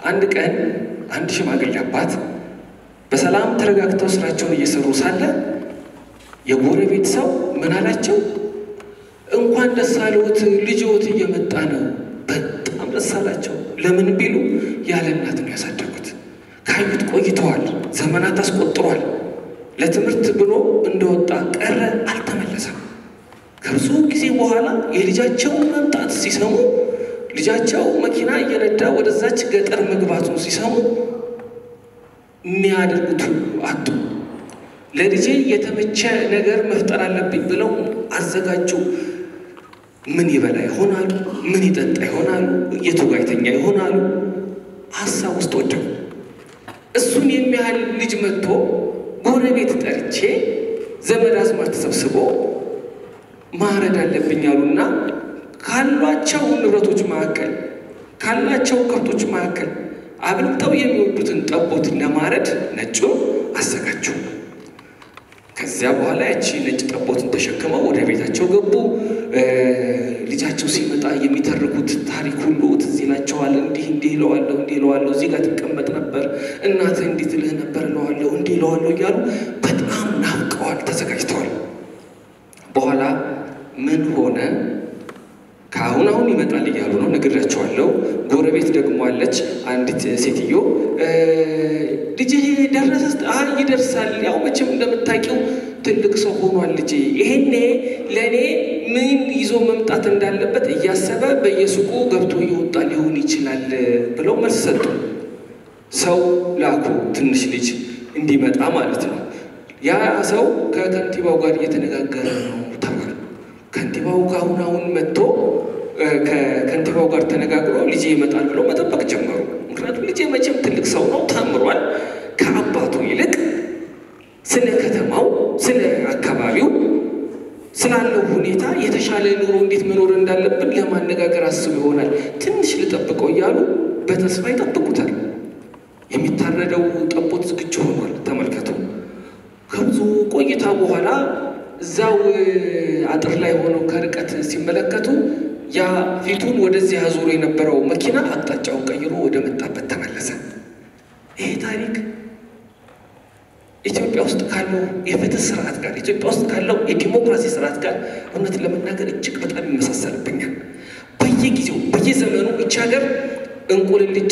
አንድ ቀን አንድ ሽማግሌ አባት በሰላም ተረጋግተው ስራቸውን እየሰሩ ሳለ የጎረቤት ሰው ምን አላቸው? እንኳን ደስ አለዎት ልጅዎት እየመጣ ነው። በጣም ደስ አላቸው። ለምን ቢሉ ያለ እናት ነው ያሳደጉት። ካዩት ቆይተዋል፣ ዘመናት አስቆጥሯል። ለትምህርት ብሎ እንደወጣ ቀረ፣ አልተመለሰም። ከብዙ ጊዜ በኋላ የልጃቸውን መምጣት ሲሰሙ ልጃቸው መኪና እየነዳ ወደዛች ገጠር መግባቱን ሲሰሙ የሚያደርጉት ሁሉ አጡ። ለልጄ የተመቸ ነገር መፍጠር አለብኝ ብለው አዘጋጁ። ምን ይበላ ይሆናሉ? ምን ይጠጣ ይሆናሉ? የቱ ጋ ይተኛ ይሆናሉ? ሀሳብ ውስጥ ወደቁ። እሱን የሚያህል ልጅ መጥቶ ጎረቤት ጠርቼ ዘመድ አዝማድ ተሰብስቦ ማረድ አለብኝ አሉና ካሏቸው ንብረቶች መካከል ካላቸው ከብቶች መካከል አብልጠው የሚወዱትን ጠቦት ለማረድ ነጩን አዘጋጁ። ከዚያ በኋላ ያቺ ነጭ ጠቦትን ተሸክመው ወደ ቤታቸው ገቡ። ልጃቸው ሲመጣ የሚተርኩት ታሪክ ሁሉ ትዝ ይላቸዋል። እንዲህ እንዲህ እለዋለሁ፣ እንዲህ እለዋለሁ፣ እዚህ ጋር ትቀመጥ ነበር፣ እናትህ እንዲህ ትልህ ነበር እለዋለሁ፣ እንዲህ እለዋለሁ እያሉ በጣም ናፍቀዋል፣ ተዘጋጅተዋል። በኋላ ምን ሆነ? ከአሁን አሁን ይመጣል እያሉ ነው፣ ነግሬያቸዋለሁ። ጎረቤት ደግሞ አለች አንዲት ሴትዮ ልጅህ ደረሰ? አይ ይደርሳል። ያው መቼም እንደምታውቂው ትልቅ ሰው ሆኗል ልጄ። ይሄኔ ለእኔ ምን ይዞ መምጣት እንዳለበት እያሰበ በየሱቁ ገብቶ እየወጣ ሊሆን ይችላል ብለው መልስ ሰጡ። ሰው ላኩ፣ ትንሽ ልጅ እንዲመጣ ማለት ነው። ያ ሰው ከከንቲባው ጋር እየተነጋገረ ነው ተባለ። ከንቲባው ከአሁን አሁን መጥቶ ከከንቲባው ጋር ተነጋግሮ ልጄ ይመጣል ብለው መጠበቅ ጀመሩ። ምክንያቱም ልጄ መቼም ትልቅ ሰው ነው፣ ተምሯል። ከአባቱ ይልቅ ስለ ከተማው፣ ስለ አካባቢው ስላለው ሁኔታ የተሻለ ኑሮ እንዴት መኖር እንዳለብን ለማነጋገር አስቡ ይሆናል። ትንሽ ልጠብቀው እያሉ በተስፋ ይጠብቁታል። የሚታረደው ጠቦት ዝግጁ ሆኗል። ተመልከቱ። ከብዙ ቆይታ በኋላ እዛው አጥር ላይ ሆነው ከርቀት ሲመለከቱ ያ ፊቱን ወደዚህ አዙሮ የነበረው መኪና አቅጣጫውን ቀይሮ ወደ መጣበት ተመለሰ። ይሄ ታሪክ ኢትዮጵያ ውስጥ ካለው የፍትህ ስርዓት ጋር ኢትዮጵያ ውስጥ ካለው የዲሞክራሲ ስርዓት ጋር እውነት ለመናገር እጅግ በጣም ይመሳሰልብኛል። በየጊዜው በየዘመኑ እች ሀገር እንቁልልጬ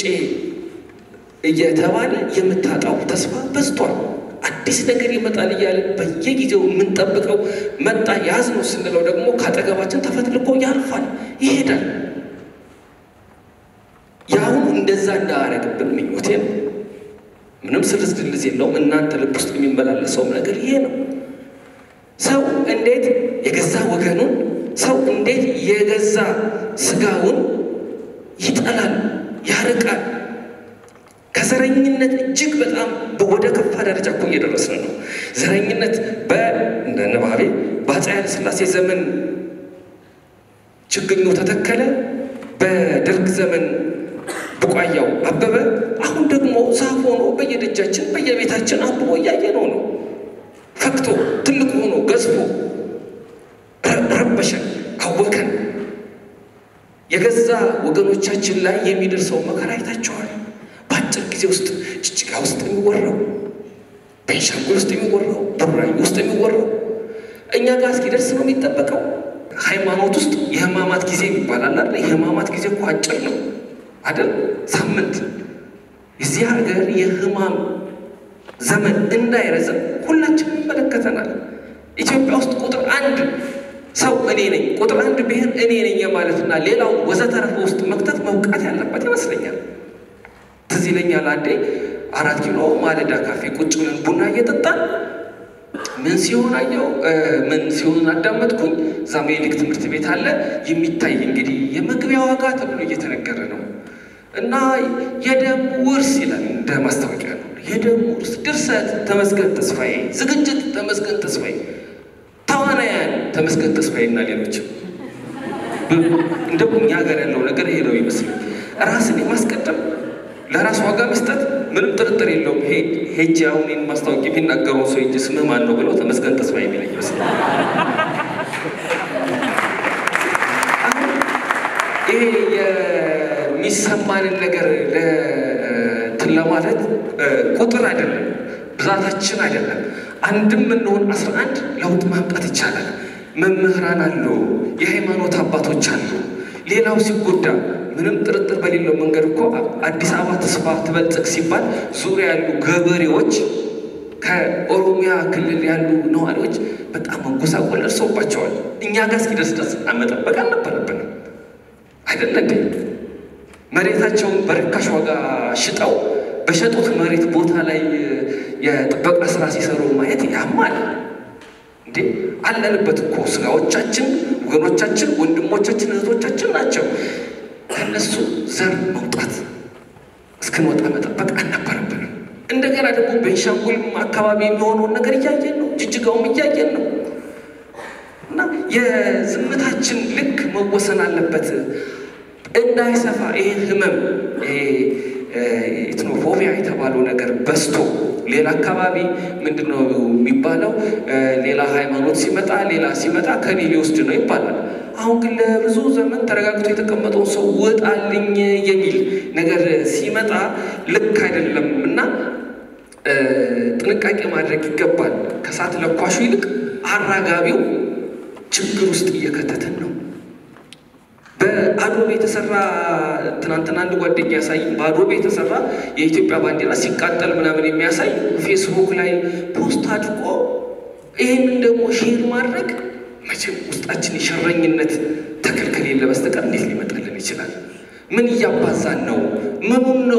እየተባለ የምታጣው ተስፋ በዝቷል። አዲስ ነገር ይመጣል እያለን በየጊዜው የምንጠብቀው መጣ ያዝ ነው ስንለው ደግሞ ከአጠገባችን ተፈትልኮ ያልፋል፣ ይሄዳል። የአሁኑ እንደዛ እንዳያረግብን ምኞቴ ነው። ምንም ስልስ ድልዝ የለውም። እናንተ ልብ ውስጥ የሚመላለሰውም ነገር ይሄ ነው። ሰው እንዴት የገዛ ወገኑን ሰው እንዴት የገዛ ስጋውን ይጠላል፣ ያርቃል። ከዘረኝነት እጅግ በጣም ወደ ከፋ ደረጃ እኮ እየደረስን ነው። ዘረኝነት በእንደ ንባቤ በአፄ ኃይለ ሥላሴ ዘመን ችግኙ ተተከለ፣ በደርግ ዘመን ቡቃያው አበበ። አሁን ደግሞ ዛፍ ሆኖ በየደጃችን በየቤታችን አብቦ እያየነው ነው። ፈክቶ ትልቅ ሆኖ ገዝፎ ረበሸን፣ አወከን። የገዛ ወገኖቻችን ላይ የሚደርሰው መከራ አይታቸዋል። በአጭር ጊዜ ውስጥ ጅጅጋ ውስጥ የሚወራው፣ ቤንሻንጉል ውስጥ የሚወራው፣ ቡራዩ ውስጥ የሚወራው እኛ ጋር እስኪደርስ ነው የሚጠበቀው። ሃይማኖት ውስጥ የህማማት ጊዜ ይባላል አይደል? የህማማት ጊዜ እኮ አጭር ነው አይደል? ሳምንት። እዚህ ሀገር የህማም ዘመን እንዳይረዝም ሁላችንም ይመለከተናል። ኢትዮጵያ ውስጥ ቁጥር አንድ ሰው እኔ ነኝ፣ ቁጥር አንድ ብሔር እኔ ነኝ የማለትና ሌላው ወዘተረፈ ውስጥ መክተት መውቃት ያለበት ይመስለኛል። ትዝ ይለኛል አንዴ አራት ኪሎ ማለዳ ካፌ ቁጭ ብለን ቡና እየጠጣን ምን ሲሆን አየው ምን ሲሆን አዳመጥኩኝ። እዛ ሜሊክ ትምህርት ቤት አለ የሚታይ እንግዲህ የመግቢያ ዋጋ ተብሎ እየተነገረ ነው እና የደም ውርስ ይላል እንደ ማስታወቂያ ነው። የደም ውርስ ድርሰት ተመስገን ተስፋዬ፣ ዝግጅት ተመስገን ተስፋዬ፣ ተዋናያን ተመስገን ተስፋዬ እና ሌሎችም እንደ እኛ ሀገር ያለው ነገር ይሄ ነው ይመስል ራስን የማስቀደም ለራስ ዋጋ መስጠት ምንም ጥርጥር የለውም። ሄጅ አሁን ይህን ማስታወቂያ የሚናገረው ሰው እንጂ ስምህ ማን ነው ብለው ተመስገን ተስፋ የሚለኝ ይመስላል። ይሄ የሚሰማንን ነገር ለማለት ቁጥር አይደለም፣ ብዛታችን አይደለም። አንድም እንሆን አስራ አንድ ለውጥ ማምጣት ይቻላል። መምህራን አሉ፣ የሃይማኖት አባቶች አሉ። ሌላው ሲጎዳ ምንም ጥርጥር በሌለው መንገድ እኮ አዲስ አበባ ተስፋ ትበልጽግ ሲባል ዙሪያ ያሉ ገበሬዎች ከኦሮሚያ ክልል ያሉ ነዋሪዎች በጣም መጎሳቆል ደርሰውባቸዋል። እኛ ጋር እስኪደርስ ድረስ መጠበቅ አልነበረብንም አይደለ እንዴ? መሬታቸውን በርካሽ ዋጋ ሽጠው በሸጡት መሬት ቦታ ላይ የጥበቃ ስራ ሲሰሩ ማየት ያማል እንዴ! አለንበት እኮ ስጋዎቻችን፣ ወገኖቻችን፣ ወንድሞቻችን፣ እህቶቻችን ናቸው። ከእነሱ ዘር መውጣት እስክንወጣ መጠበቅ አልነበረብንም። እንደገና ደግሞ ቤንሻንጉልም አካባቢ የሚሆነውን ነገር እያየን ነው። ጅጅጋውም እያየን ነው። እና የዝምታችን ልክ መወሰን አለበት እንዳይሰፋ ይሄ ህመም ኢትኖፎቢያ የተባለው ነገር በዝቶ ሌላ አካባቢ ምንድን ነው የሚባለው? ሌላ ሃይማኖት ሲመጣ ሌላ ሲመጣ ከኔ ሊወስድ ነው ይባላል። አሁን ግን ለብዙ ዘመን ተረጋግቶ የተቀመጠውን ሰው ውጣልኝ የሚል ነገር ሲመጣ ልክ አይደለም እና ጥንቃቄ ማድረግ ይገባል። ከእሳት ለኳሹ ይልቅ አራጋቢው ችግር ውስጥ እየከተተን ነው። በአዶቤ የተሰራ ትናንትና አንድ ጓደኛ ያሳይ በአዶቤ የተሰራ የኢትዮጵያ ባንዲራ ሲቃጠል ምናምን የሚያሳይ ፌስቡክ ላይ ፖስት አድርጎ ይህንን ደግሞ ሼር ማድረግ መቼም ውስጣችን የሸረኝነት ተክል ከሌለ በስተቀር እንዴት ሊመጣልን ይችላል? ምን እያባዛን ነው? ምኑን ነው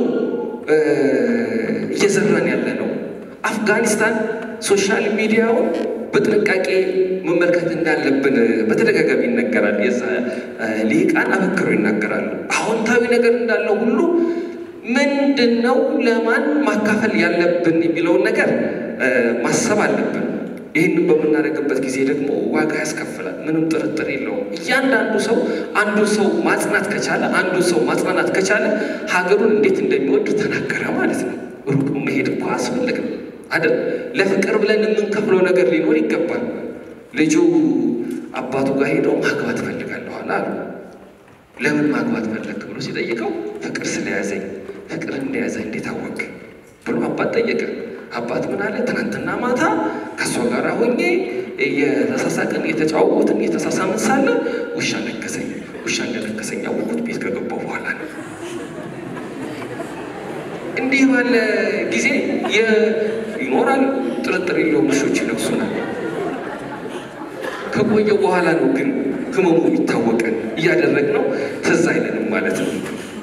እየዘራን ያለ ነው? አፍጋኒስታን ሶሻል ሚዲያውን በጥንቃቄ መመልከት እንዳለብን በተደጋጋሚ ይነገራል። የዛ ሊቃን አበክረው ይናገራሉ። አዎንታዊ ነገር እንዳለው ሁሉ ምንድን ነው ለማን ማካፈል ያለብን የሚለውን ነገር ማሰብ አለብን። ይህንን በምናደርግበት ጊዜ ደግሞ ዋጋ ያስከፍላል። ምንም ጥርጥር የለውም። እያንዳንዱ ሰው አንዱን ሰው ማጽናት ከቻለ አንዱን ሰው ማጽናናት ከቻለ ሀገሩን እንዴት እንደሚወድ ተናገረ ማለት ነው። ሩቅ መሄድ እኮ አያስፈልግም አይደል? ለፍቅር ብለን የምንከፍለው ነገር ሊኖር ይገባል። ልጁ አባቱ ጋር ሄደው ማግባት እፈልጋለሁ አሉ። ለምን ማግባት ፈለግ ብሎ ሲጠይቀው ፍቅር ስለያዘኝ። ፍቅር እንደያዘ እንዴት አወቅ ብሎ አባት ጠየቀ። አባት ምን አለ? ትናንትና ማታ ከእሷ ጋር ሆኜ እየተሳሳቅን እየተጫወትን እየተሳሳምን ሳለ ውሻ ነከሰኝ። ውሻ እንደነከሰኝ ያወቅሁት ቤት ከገባሁ በኋላ ነው። እንዲህ ባለ ጊዜ ይኖራል፣ ጥርጥር የለውም። ውሾች ይነክሱናል። ከቆየ በኋላ ነው ግን ህመሙ የሚታወቀን እያደረግነው ትዝ አይለንም ማለት ነው።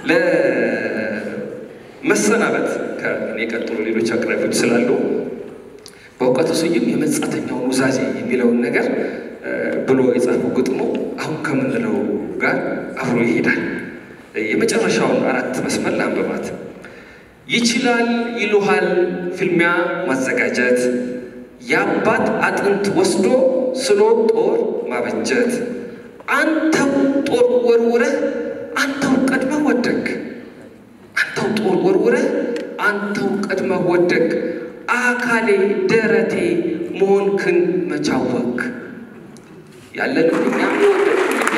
ለመሰናበት ከእኔ ቀጥሎ ሌሎች አቅራቢዎች ስላሉ በእውቀቱ ስዩም የመጻተኛውን ውዛዜ የሚለውን ነገር ብሎ የጻፈው ግጥሞ አሁን ከምንለው ጋር አብሮ ይሄዳል። የመጨረሻውን አራት መስመር ለአንብባት። ይችላል ይሉሃል ፍልሚያ ማዘጋጀት የአባት አጥንት ወስዶ ስሎ ጦር ማበጀት አንተው ጦር ወርውረህ አንተው ቀድመህ ወደቅ አንተው ጦር ወርውረህ አንተው ቀድመህ ወደቅ አካሌ ደረቴ መሆንክን መቻወክ ያለንም እኛ ወደቅ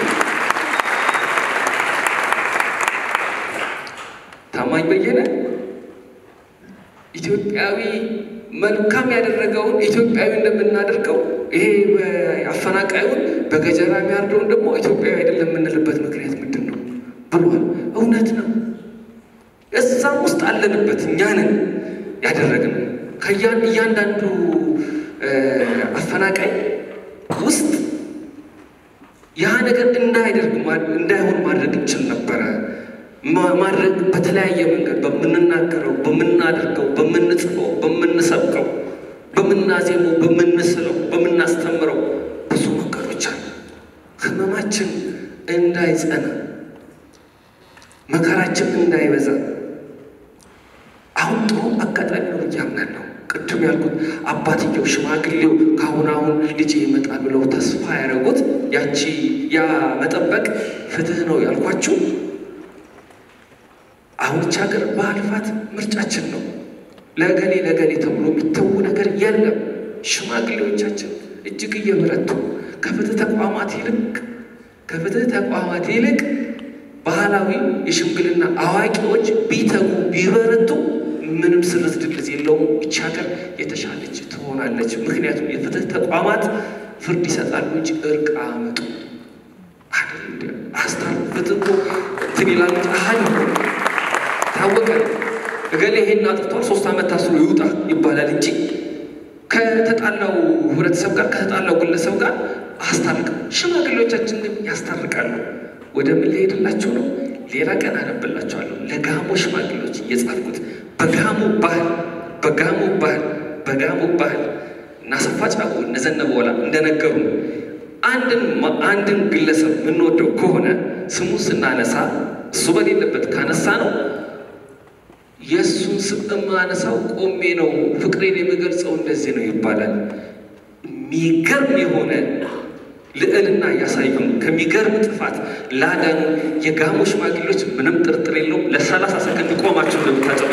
ታማኝ በየነ ኢትዮጵያዊ መልካም ያደረገውን ኢትዮጵያዊ እንደምናደርገው ይሄ አፈናቃዩን በገጀራ የሚያርደውን ደግሞ ኢትዮጵያዊ አይደለም የምንልበት ምክንያት ምንድን ነው ብሏል። እውነት ነው። እዛም ውስጥ አለንበት። እኛንን ያደረግነው እያንዳንዱ አፈናቃይ ውስጥ ያ ነገር እንዳይደርግ እንዳይሆን ማድረግ እንችል ነበረ። ማድረግ በተለያየ መንገድ በምንናገረው፣ በምናደርገው፣ በምንጽፈው፣ በምንሰብከው፣ በምናዜመው፣ በምንስለው፣ በምናስተምረው ብዙ መንገዶች አሉ። ህመማችን እንዳይጸና፣ መከራችን እንዳይበዛ አሁን ጥሩ አጋጣሚ ነው ብዬ አምናለሁ። ቅድም ያልኩት አባትየው ሽማግሌው ከአሁን አሁን ልጅ ይመጣል ብለው ተስፋ ያደረጉት ያቺ ያ መጠበቅ ፍትህ ነው ያልኳችሁ አሁን ይህች ሀገር በአልፋት ምርጫችን ነው። ለገሌ ለገሌ ተብሎ የሚተዉ ነገር የለም። ሽማግሌዎቻችን እጅግ እየበረቱ ከፍትህ ተቋማት ይልቅ ከፍትህ ተቋማት ይልቅ ባህላዊ የሽምግልና አዋቂዎች ቢተጉ ቢበረቱ ምንም ስርዝ ድልዝ የለውም። ይቺ ሀገር የተሻለች ትሆናለች። ምክንያቱም የፍትህ ተቋማት ፍርድ ይሰጣሉ እንጂ እርቅ አመጡ አስታር ፍትህ እኮ እንትን ይላል እንጂ አሀል ታወቀ እገሌ ይሄን አጥፍቷል ሶስት ዓመት ታስሮ ይውጣ ይባላል እንጂ ከተጣላው ህብረተሰብ ጋር ከተጣላው ግለሰብ ጋር አስታርቅም። ሽማግሌዎቻችን ግን ያስታርቃሉ። ወደ ምን ሊሄድላቸው ነው? ሌላ ቀን አነብላቸዋለሁ። ለጋሞ ሽማግሌዎች እየጻፍኩት በጋሞ ባህል በጋሞ ባህል በጋሞ ባህል እናሰፋ ጫቦ እነዘነበ ወላ እንደነገሩ አንድን አንድን ግለሰብ የምንወደው ከሆነ ስሙን ስናነሳ እሱ በሌለበት ካነሳ ነው የእሱን ስም የማነሳው ቆሜ ነው፣ ፍቅሬን የምገልጸው እንደዚህ ነው ይባላል። የሚገርም የሆነ ልዕልና እያሳዩን ከሚገርም ጥፋት ላዳኑ የጋሞ ሽማግሌዎች ምንም ጥርጥር የለውም። ለሰላሳ ሰከንድ ቆማችሁ እንደምታጨ